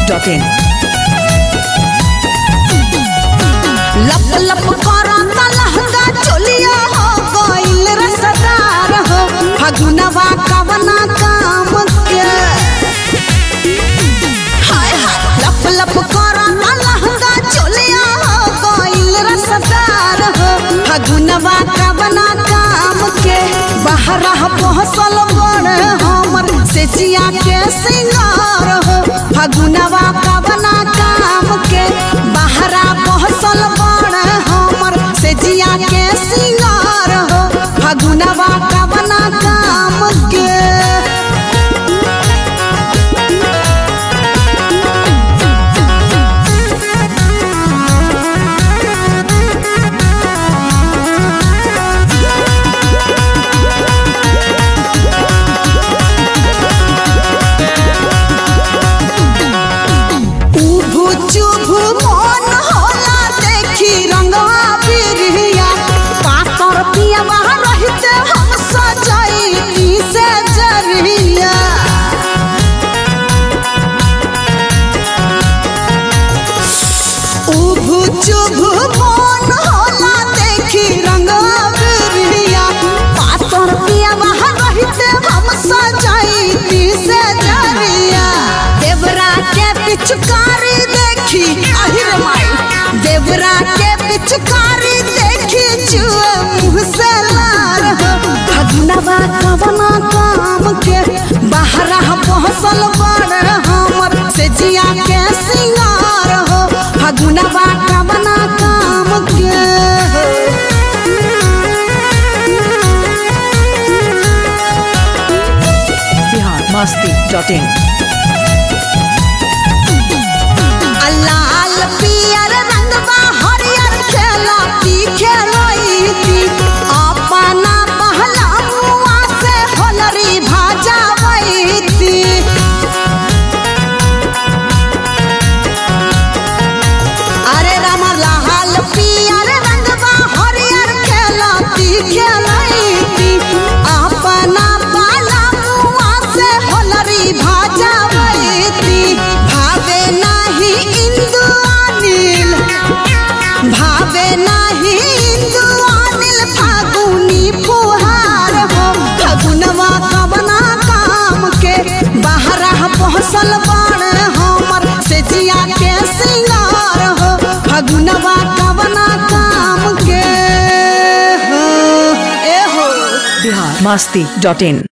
masti.in. लप लप करता लहंगा चोलिया हो गइल रसदार हो फगुनवा कवना काम के हाय हाय लप लप करता लहंगा चोलिया हो गइल रसदार हो फगुनवा कवना काम के बहरा पहसल बड़ हमर से जिया के सिंगार हो फगुनवा कवना काम के बहरा पहसल बड़ हमर से जिया के सिंगार हो फगुनवा कवना काम के उभु चुभु मन होला देखी रंगवा बिरिया पातर पिया बाहर रहते हम सजाई से जरिया उभु चुभु मन होला देखी रंगवा बिरिया पातर पिया बाहर रहते हम सजाई से जरिया देवरा के पिचकारी देखी अहिर माई देवरा के पिचकारी देखी जुए मुँह से लार हो भगनवा कवना काम के बहरा पहसल बड़ हमर से जिया के सिंगार हो भगनवा कवना काम के Bihar masti.in. लाल पियर रंगवा हरियर खेला की खेलई थी अपना पहला मुआ से होलरी भाजावई थी अरे रामा लाल पियर रंगवा हरियर खेला की खेलई थी अपना पाला मुआ से होलरी भाजावई थी भावे नाही इंदु अनिल भावे नाही इंदु अनिल फागुनी फुहार हो फगुनवा कवना काम के बहरा पहसल बड़ हमर से जिया के सिंगार हो फगुनवा कवना काम के हो ए हो Bihar masti.in.